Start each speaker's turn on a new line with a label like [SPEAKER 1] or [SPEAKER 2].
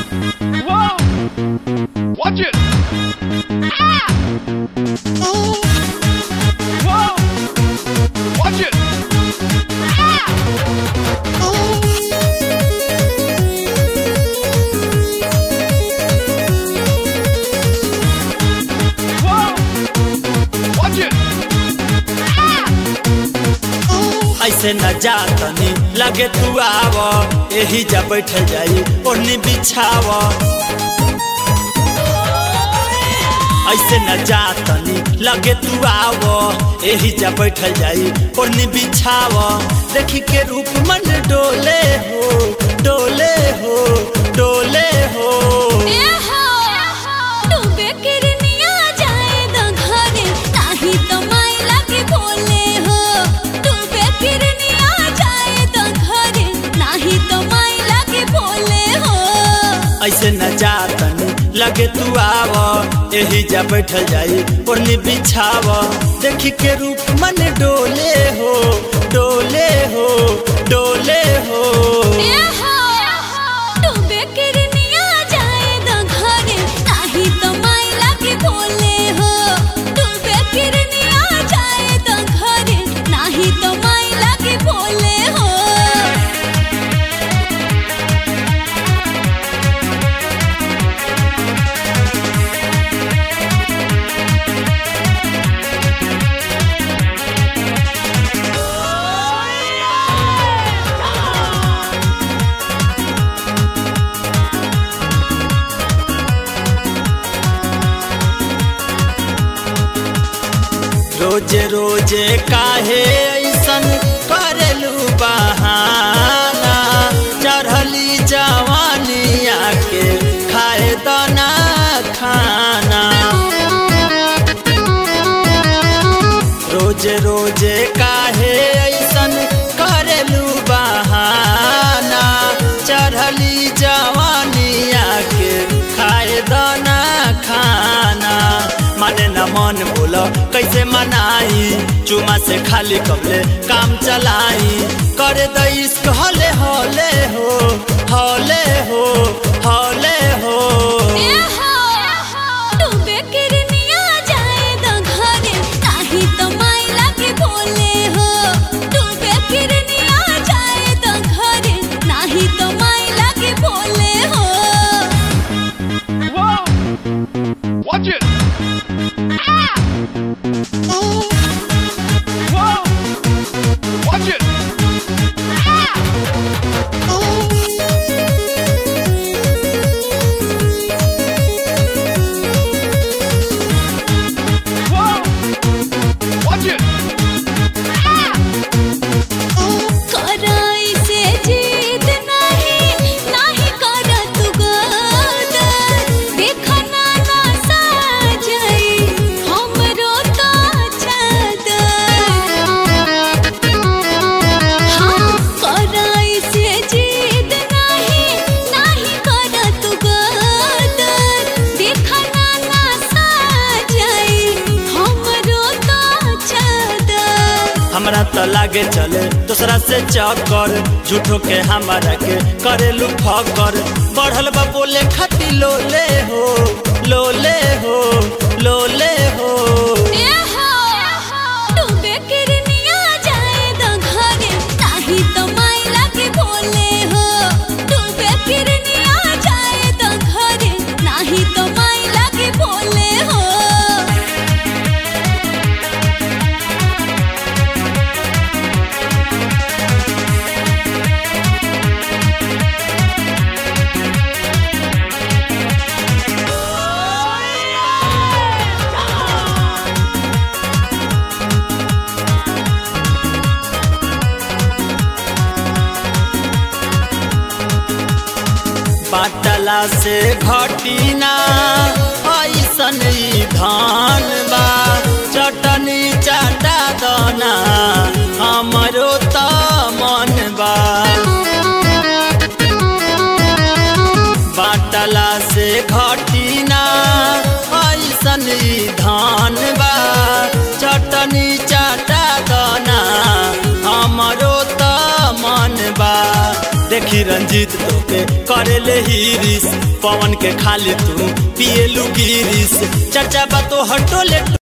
[SPEAKER 1] Whoa! Watch it! Whoa! Watch it! Whoa! Watch it!
[SPEAKER 2] ऐसे न जातनी लगे तू आव एही जा बैठ जाई ओढ़नी बिछाव ऐसे न जातनी लगे तू आव एही जा बैठ जाई ओढ़नी बिछाव देखी के रूप मन डोले हो डोले हो डोले हो ऐसे न जातनी लगे तू आव एही जा बैठ जाई ओढ़नी बिछाव देखी के रूप मन डोले हो डोले हो डोले हो
[SPEAKER 3] तो माई लगे बोले हो
[SPEAKER 2] रोजे रोजे काहे ऐसन करेलू बहाना चढ़ली जवानिया के खाए दाना खाना रोजे रोजे काहे ऐसन करेलू बहाना चढ़ली जवानिया के खाए दाना खाना माने न मन बोलो कैसे मनाई चुमा से खाली कपले काम चलाई करे द इश्क हले हले हो हले हो हले हो
[SPEAKER 1] Whoa! Watch it! Whoa! Watch it! Whoa! Watch it!
[SPEAKER 2] हमरा तो लागे चले दूसरा से चक्कर झूठो के हमारा के करेलू फकर बढ़ल बा बोले खाती लोले हो लोले हो लोले हो
[SPEAKER 3] तो माई लगे बोले हो
[SPEAKER 2] बाटला से घटी ना ऐसन ई धान बा चटनी चाटा दना हमरो त मन बा बाटला से घटी ना ऐसन ई धान बा चटनी चाटा दना हमरो त मन बा देखी रंजीत तोके करेले हिरिस पवन के खाली तू पिएलू गिरिस चर्चा बा तो हटोले